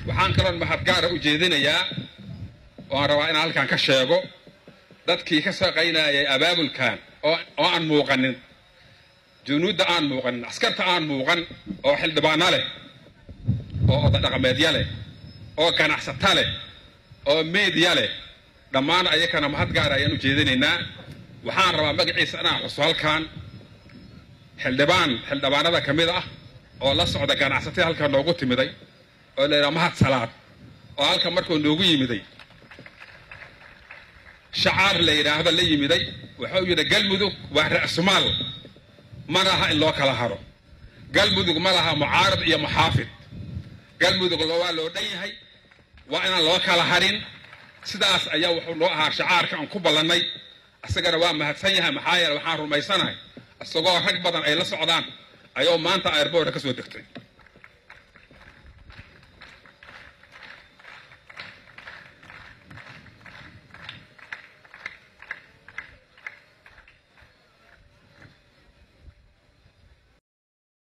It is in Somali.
waxaan kaloon mahadgaara u jeedinayaa oaan rabaa inaan halkan ka sheego dadkii ka shaqaynayay abaabulkan oo aan muuqanin junuudda aan muuqanin askarta aan muuqan oo xildhibaano leh oo odadhaqameedya leh oo ganacsata leh oo meediya leh dhammaan ayakana mahadgaara ayaan u jeedinaynaa waxaan rabaa magaciisa inaan xuso halkan xildhibaan xildhibaanada ka mid ah oo la socda ganacsatada halkan noogu timiday oo la yidhaha mahad salaad oo halkan markuu noogu yimiday shacaar la yidhaahdo la yimiday wuxuu yidhi galmudug waa ra'sumaal ma laha in loo kala haro galmudug ma laha mucaarad iyo muxaafid galmudug waa loo dhan yahay waa inaan loo kala harin sidaas ayaa wuxuu noo ahaa shacaarka aan ku ballannay isagana waa mahadsan yahay maxaa yeele waxaan rumaysanahay isagoo rag badan ay la socdaan ayuu maanta airboorda ka soo degtay